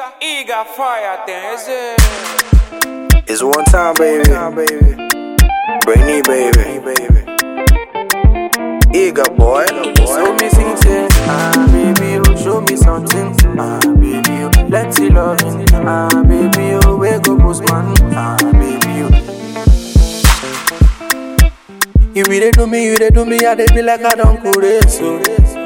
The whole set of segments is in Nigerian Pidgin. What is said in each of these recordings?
Eager fire thing, is it? It's one time, baby. Brainy, baby. Eager boy. Show me something, ah baby, oh show me something, ah baby, oh let's see loving, ah baby, oh wake up postman, ah baby, oh. You really do me, you really do me, I dey be like I don't cool it, so.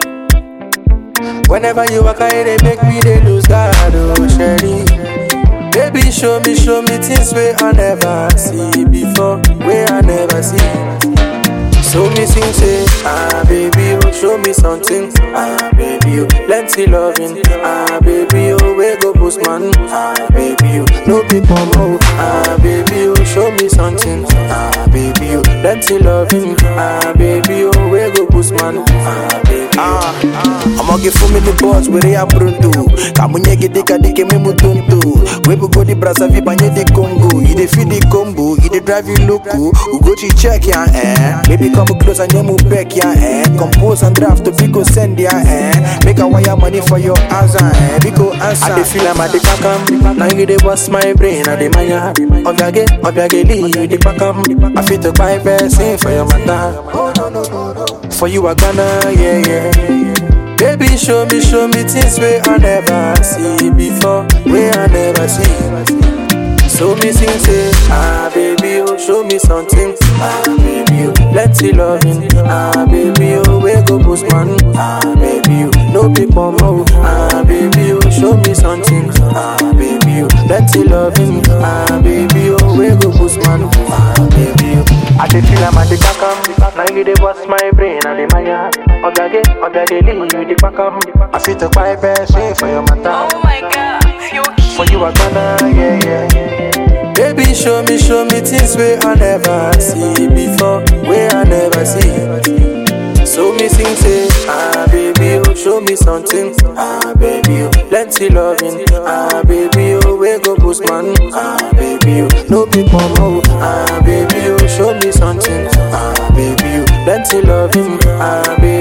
Whenever you walk, I they make me they lose God, oh Sherry. Baby, show me, show me things where I never see before, where I never see. So me sing say, ah baby, oh show me something, ah baby, oh plenty loving, ah baby, oh where go postman, ah baby, oh no people more, ah baby, oh show me something, ah baby, oh plenty loving, ah baby, oh where go postman, ah baby, Ah, I'ma give for me the boss where they are pronto. Kamunye gede kadike me mutonto. We go the brasa vi banye the Congo. You dey feed the combo, you dey drive you loco. We go to check ya eh. Baby come close and you move back ya eh. Compose and draft to go send ya eh. Make a wire money for your answer eh. Biko answer. I dey feel I'm at the kakam, now you dey bust my brain, I dey maya. Obiage, obiage, lee, you dey pakam. I fit to buy person for your matter. For you I gonna, yeah, yeah. Baby, show me, show me things where I never see before, where I never see. So me sing say, ah baby, oh show me something, ah baby, oh plenty loving, ah baby, oh where go postman, ah baby, oh no people more, ah baby, oh show me something, ah baby, oh plenty loving, ah baby, oh where go postman, ah baby, oh. I dey feel I'm at the kakam, now you dey bust my brain and the maya. Obiage, obiage, lee, you dey pakam. I fit to buy person for your matter. Oh my god, you're For you I gonna, yeah, yeah. Baby, show me, show me things where I never see before, where I never see. So me sing say, ah baby, oh show me something, ah baby, oh plenty loving, ah baby, oh where go postman, ah baby, oh no people more, ah baby, oh show me something, ah baby, oh plenty loving, ah baby.